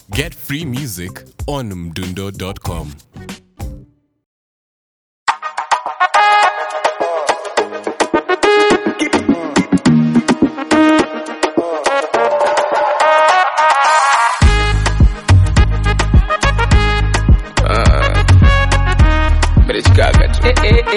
Get free music on mdundo.com. Merichikaga tu.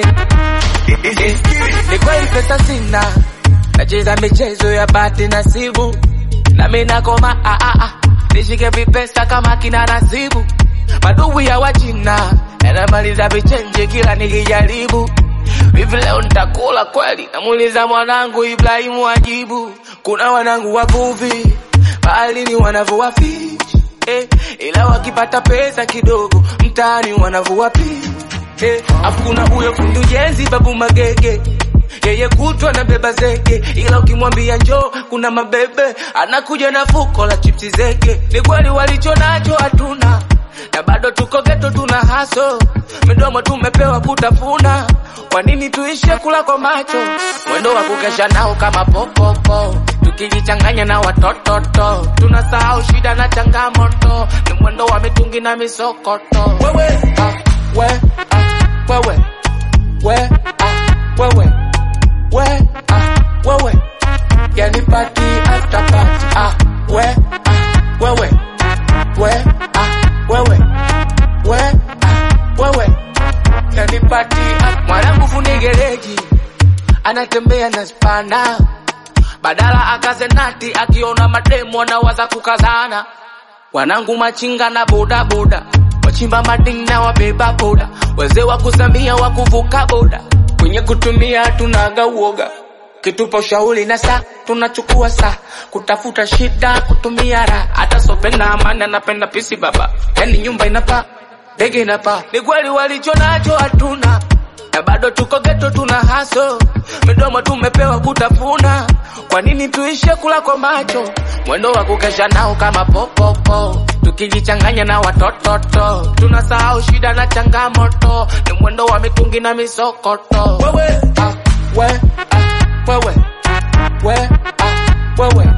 Ni kweli pesa sina, nacheza michezo ya bahati nasibu, nami nakoma ah, ah, ah. nishike vipesa kama kina nasibu, madugu ya wachina yanamaliza vichenje kila nikijaribu. Hivi leo nitakula kweli? Namuuliza mwanangu Ibrahimu ajibu. Kuna wanangu wavuvi baharini wanavua fish eh, ila wakipata pesa kidogo mtaani wanavua fish eh, afu kuna huyo fundi ujenzi babu Magege yeye kutwa na beba zege, ila ukimwambia njoo kuna mabebe anakuja na fuko la chipsi zege. Ni kweli walicho nacho hatuna na bado tuko geto, tuna haso midomo tumepewa kutafuna. Kwa nini tuishe kula kwa macho? Mwendo wa kukesha nao kama popopo, tukijichanganya na watototo, tunasahau shida na changamoto. Ni mwendo wa mitungi na misokoto. Wewe ah, we ah, wewe we ah, wewe we ah, wewe yani party after party ah, we ah, wewe we ah, wewe we ah, wewe yani party ah, mwanangu fundi gereji anatembea na spana badala akaze nati akiona mademu anawaza kukazana wanangu machinga na bodaboda wachimba madini na wabeba boda wazee wa kuzamia wa kuvuka boda kwenye kutumia tunaga uoga kitupa ushauri na saa tunachukua saa kutafuta shida kutumia raha hata sopenda amani anapenda pisi baba yani nyumba inapaa ndege inapaa ni kweli walicho nacho hatuna na bado tuko geto tuna haso midomo tumepewa kutafuna kwa nini tuishe kula kwa macho mwendo wa kukesha nao kama popopo tukijichanganya na watototo tunasahau shida na changamoto ni mwendo wa mitungi na misokoto wewe ah, we ah, wewe we ah, wewe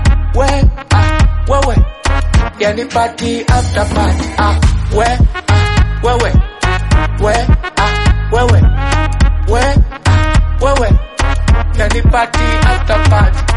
we ah, wewe yani party after party ah, we ah, wewe we ah, wewe we ah, wewe yani party after party